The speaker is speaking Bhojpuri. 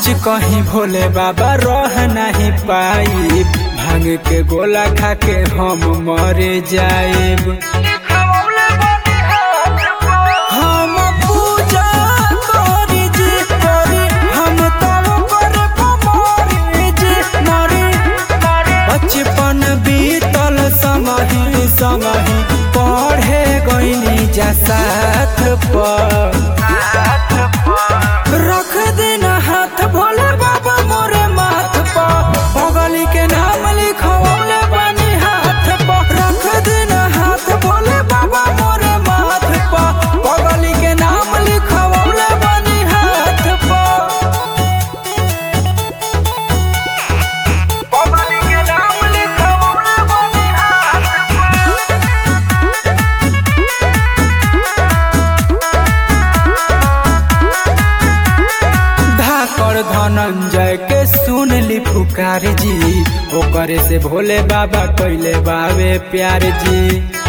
सच कहीं भोले बाबा रह नहीं पाई भांग के गोला खा के हम मरे जाएब हम पूजा करी जी करी हम तब कर मरी जी मरी बचपन बीतल संगही संगही पढ़े गईनी जा साथ पर रख देना हाथ भोले बाबा मोरे माथ पर बगली के नाम लिखवले बानी हाथ पर रख देना हाथ भोले बाबा मोरे माथ पर बगली के नाम लिखवले बानी हाथ पर बगली के नाम लिखवले बानी हाथ पर धाकर धनंजय के सुन ली पुकार जी ओकरे से भोले बाबा कैले बावे प्यार जी